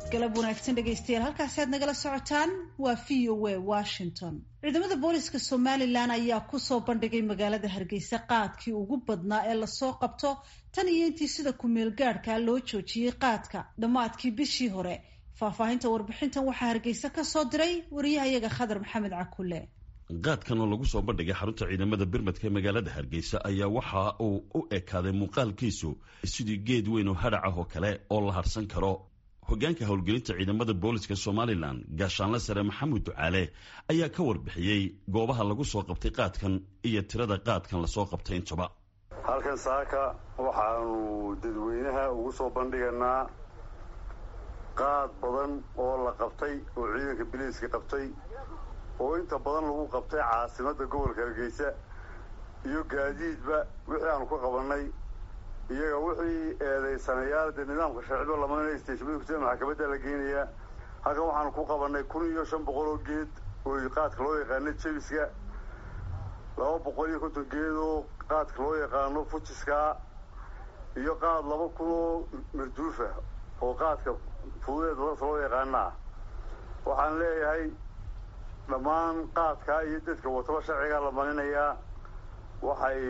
galab wanaagsan dhegaystayaal halkaasi aad nagala socotaan waa v o a washington ciidamada booliska somalilan ayaa kusoo bandhigay magaalada hargeysa qaadkii ugu badnaa ee lasoo qabto tan iyo intii sida ku-meel gaadhkaa loo joojiyey qaadka dhammaadkii bishii hore faahfaahinta warbixintan waxaa hargeysa ka soo diray wariyahayaga khadar maxamed cakule qaadkan oo lagu soo bandhigay xarunta ciidamada birmadka ee magaalada hargeysa ayaa waxa uu u ekaaday muuqaalkiisu sidii geed weyn oo hadhac ah oo kale oo la harsan karo hogaanka howlgelinta ciidamada booliska somalilan gaashaanle sare maxamed ducaale ayaa ka warbixiyey goobaha lagu soo qabtay qaadkan iyo tirada qaadkan lasoo qabtay intaba halkan saaka waxaanu dadweynaha ugu soo bandhiganaa qaad badan oo la qabtay oo ciidanka biliiska qabtay oo inta badan lagu qabtay caasimadda gobolka hargeysa iyo gaadiidba wixii aanu ka qabannay iyaga wixii eedaysanayaal dee nidaamka sharciba lamanaya steshmada maxkamadda la geynayaa halkan waxaanu ku qabannay kun iyo shan boqol oo geed oo qaadka loo yaqaano jebiska laba boqol iyo konton geed oo qaadka loo yaqaano fujiska iyo qaad laba kun oo marduufa oo qaadka fududeed lasa loo yaqaanaa waxaan leeyahay dhammaan qaadkaa iyo dadka wataba sharcigaa la maninayaa waxay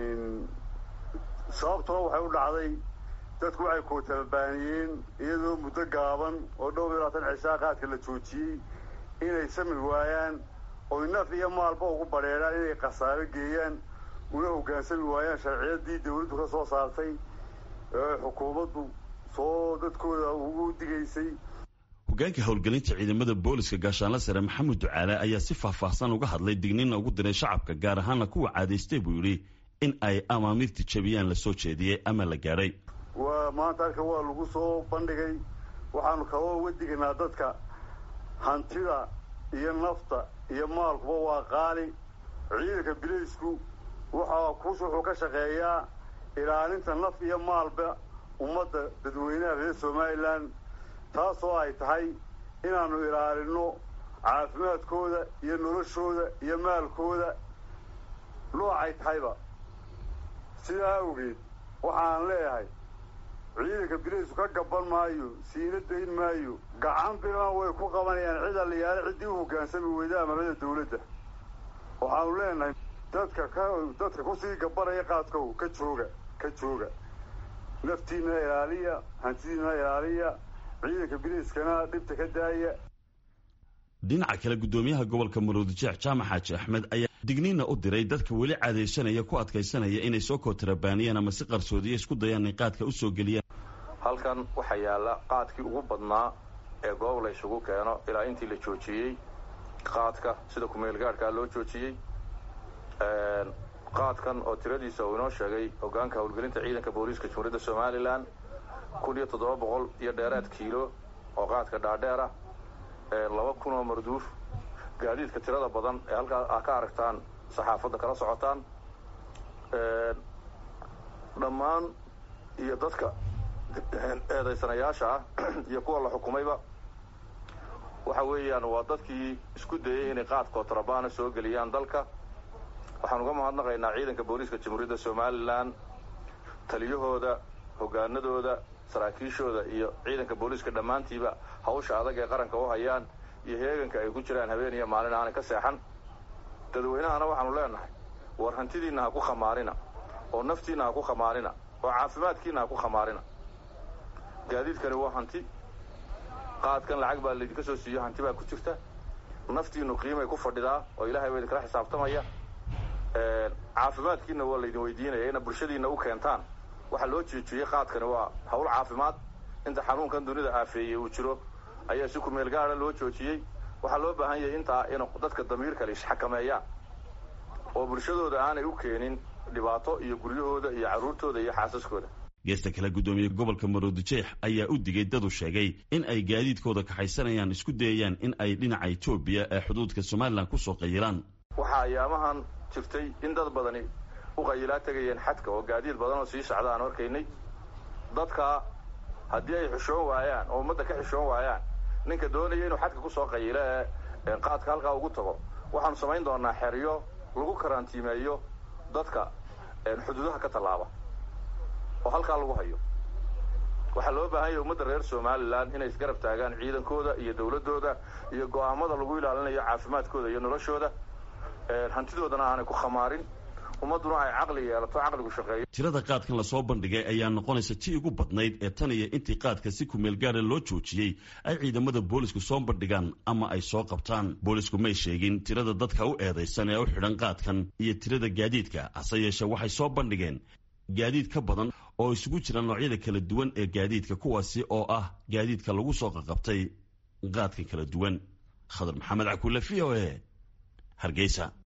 sababtuna waxay u dhacday dadku waxay kootababaaniyeen iyadoo muddo gaaban oo dhowr iyo labaatan cishaa qaadka la joojiyey inay sami waayaan oy naf iyo maalba ugu badheedhaan inay khasaaro geeyaan una hoggaansami waayaan sharciyadii dawladdu ka soo saartay ee xukuumaddu soo dadkooda ugu digaysay hogaanka howlgelinta ciidamada booliska gaashaanle sare maxamed ducaale ayaa si faahfaahsan uga hadlay digniinna ugu diray shacabka gaar ahaana kuwa caadaystay buu yidhi in ay amaamiirta jabiyaan lasoo jeediyey ama la gaadhay waa maanta halka waa lagu soo bandhigay waxaanu kaloo uga digaynaa dadka hantida iyo nafta iyo maalkuba waa qaali ciidanka bilaysku waxaa kus wuxuu ka shaqeeyaa ilaalinta naf iyo maalba ummadda dadweynaha reer somalilan taasoo ay tahay inaannu ilaalinno caafimaadkooda iyo noloshooda iyo maalkooda noocay tahayba sidaa awgeed waxaan leeyahay ciidanka bilaysku ka gaban maayo siina dayn maayo gacan bilan way ku qabanayaan cid alliyaale ciddii u hoggaansami weyda amarada dawladda waxaanu leenahay dadka ka dadka kusii gabanaya qaadkow ka jooga ka jooga naftiinna ilaaliya hantidiinna ilaaliya ciidanka biliiskana dhibta ka daaya dhinaca kale guddoomiyaha gobolka maroodijeex jaamac xaaji axmed ayaa digniinna u diray dadka weli caadaysanaya ku adkaysanaya inay soo kootarabaaniyaan ama si qarsoodiya isku dayaan inay qaadka u soo geliyaan halkan waxaa yaalla qaadkii ugu badnaa ee goob la ysugu keeno ilaa intii la joojiyey qaadka sida kumeelgaadhkaa loo joojiyey qaadkan oo tiradiisa uu inoo sheegay hogaanka howlgelinta ciidanka booliiska jumhuuriyadda somalilan kun iyo toddoba boqol iyo dheeraad kiilo oo qaadka dhaadheera laba kun oo marduuf gaadiidka tirada badan ee halkaa a ka aragtaan saxaafadda kala socotaan dhammaan iyo dadka eedaysanayaasha ah iyo kuwa la xukumayba waxa weeyaan waa dadkii isku dayey inay qaad kootarabana soo geliyaan dalka waxaan uga mahadnaqaynaa ciidanka booliiska jamhuuriyadda somalilan taliyahooda hoggaanadooda saraakiishooda iyo ciidanka booliiska dhammaantiiba hawsha adag ee qaranka u hayaan iyo heeganka ay ku jiraan habeen iyo maalin aanay ka seexan dadweynahana waxaanu leenahay war hantidiinna ha ku khamaarina oo naftiinna ha ku khamaarina oo caafimaadkiinna ha ku khamaarina gaadiidkani waa hanti qaadkan lacag baa laydinka soo siiyo hanti baa ku jirta naftiinnu qiimay ku fadhidaa oo ilaahay baa idinkala xisaabtamaya caafimaadkiinna waa laydin weydiinaya ina bulshadiinna u keentaan waxaa loo jeejiyey qaadkani waa hawl caafimaad inta xanuunkan dunida aafeeyey uu jiro ayaa si kumeel gaada loo joojiyey waxaa loo baahan yahay intaa in dadka damiirkale isxakameeyaan oo bulshadooda aanay u keenin dhibaato iyo guryahooda iyo carruurtooda iyo xaasaskooda geesta kale guddoomiye gobolka maroodijeex ayaa u digay dadu sheegay in ay gaadiidkooda kaxaysanayaan isku dayayaan in ay dhinaca etoobiya ee xuduudka somalilan kusoo qayilaan waxaa ayaamahan jirtay in dad badani u qayilaa tegayeen xadka oo gaadiid badan oo sii socda aan arkaynay dadka haddii ay xishoon waayaan oo ummadda ka xishoon waayaan ninka doonaya inuu xadka kusoo qayilo ee qaadka halkaa ugu tago waxaanu samayn doonaa xeryo lagu karantiimeeyo dadka xuduudaha ka tallaaba oo halkaa lagu hayo waxaa loo baahan yahay ummadda reer somalilan inay isgarab taagaan ciidankooda iyo dowladdooda iyo go'aamada lagu ilaalinayo caafimaadkooda iyo noloshooda hantidoodana aanay ku khamaarin ummadduna ay caqli yeelato caqligu shaqeeyo tirada qaadkan lasoo bandhigay ayaa noqonaysa tii ugu badnayd ee tan iyo intii qaadka si kumeel gaara loo joojiyey ay ciidamada boolisku soo bandhigaan ama ay soo qabtaan boolisku may sheegin tirada dadka u eedaysan ee u xidhan qaadkan iyo tirada gaadiidka hase yeeshee waxay soo bandhigeen gaadiid ka badan oo isugu jira noocyada kala duwan ee gaadiidka kuwaasi oo ah gaadiidka lagu soo qaqabtay qaadka kala duwan khadar maxamed cakuule v o e hargeysa